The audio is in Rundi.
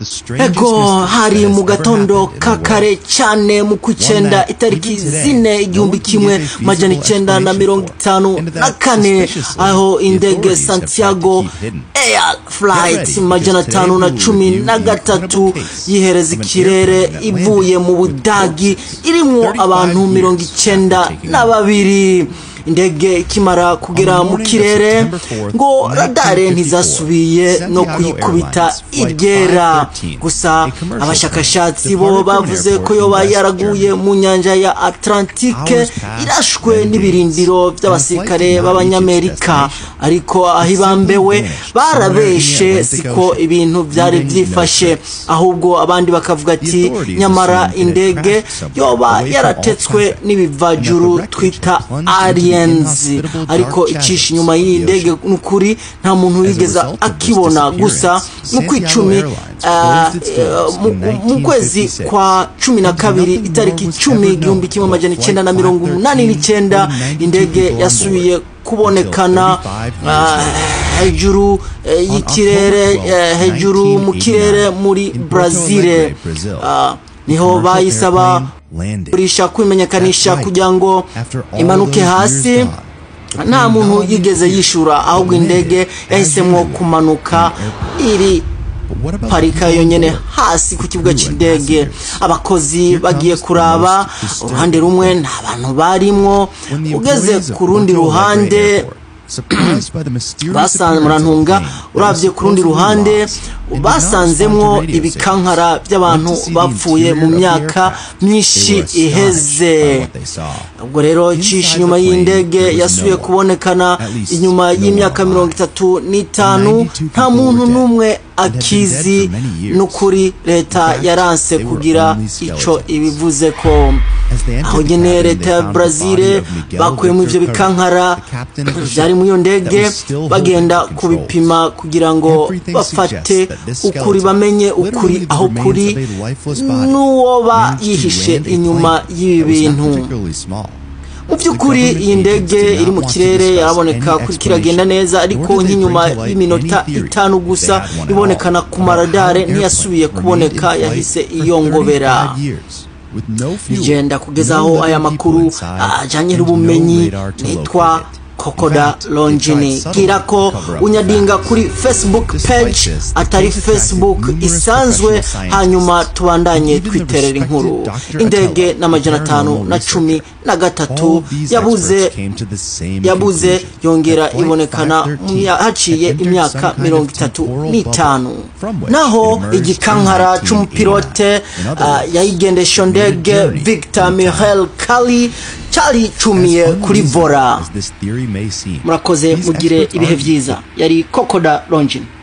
ego hari mu gatondo ka kare cyane mu kw'icyenda itariki zine igihumbi kimwe majana icyenda na mirongo itanu na kane aho indege santiago air flight majana atanu na cumi na gatatu yihereza ikirere ivuye mu budagi irimo abantu mirongo icyenda na babiri indege ikimara kugera mu kirere ngo radare ntizasubiye no kuyikubita iryera gusa abashakashatsi bo bavuze ko yoba yaraguye mu nyanja ya atlantike irashwe n'ibirindiro by'abasirikare b'abanyamerika ariko aho ibambewe barabeshe siko ibintu byari byifashe ahubwo abandi bakavuga ati nyamara indege yoba yaratetswe n'ibivajuru twita ariye ariko icisha inyuma y'iyi ndege n'ukuri nta muntu wigeze akibona gusa mu kw'icumi mu kwezi kwa cumi na kabiri itariki icumi igihumbi kimwe amajana icyenda na mirongo umunani n'icyenda indege yasubiye kubonekana hejuru y'ikirere hejuru mu kirere muri brazil niho bayisaba kurisha kwimenyekanisha kugira ngo imanuke hasi nta muntu yigeze yishura ahubwo indege yahisemo kumanuka iri parika yonyine hasi ku kibuga cy'indege abakozi bagiye kuraba uruhande rumwe nta bantu barimwo ugeze ku rundi ruhande murantunga urabye ku rundi ruhande basanzemwo ibikankara by'abantu bapfuye mu myaka myinshi iheze ubwo rero cisha inyuma y'indege yasubiye kubonekana inyuma y'imyaka mirongo itatu n'itanu nta muntu n'umwe akizi n'ukuri leta yaranse kugira icyo ibivuze ko aho nyine leta ya brazil bakuyemo ibyo bikankara byari muri iyo ndege bagenda kubipima kugira ngo bafate ukuri bamenye ukuri aho kuri n'uwoba yihishe inyuma y'ibi bintu mu by'ukuri iyi ndege iri mu kirere yaraboneka kuri kiragenda neza ariko nk'inyuma y'iminota itanu gusa ibonekana ku maradare ntiyasubiye kuboneka yahise iyongobera igenda kugeza aho aya makuru ajyanye n'ubumenyi nitwa kokoda longini bwira ko unyadinga kuri facebook page atari facebook isanzwe hanyuma tubandanye twiterera inkuru indege n'amajana atanu na cumi na gatatu yabuze yabuze yongera ibonekana haciye imyaka mirongo itatu n'itanu naho igikankara c'umupilote uh, yayigendesha ndege victor mihael kali cyaricumiye kuri vora murakoze mugire ibihe byiza yari kokoda longin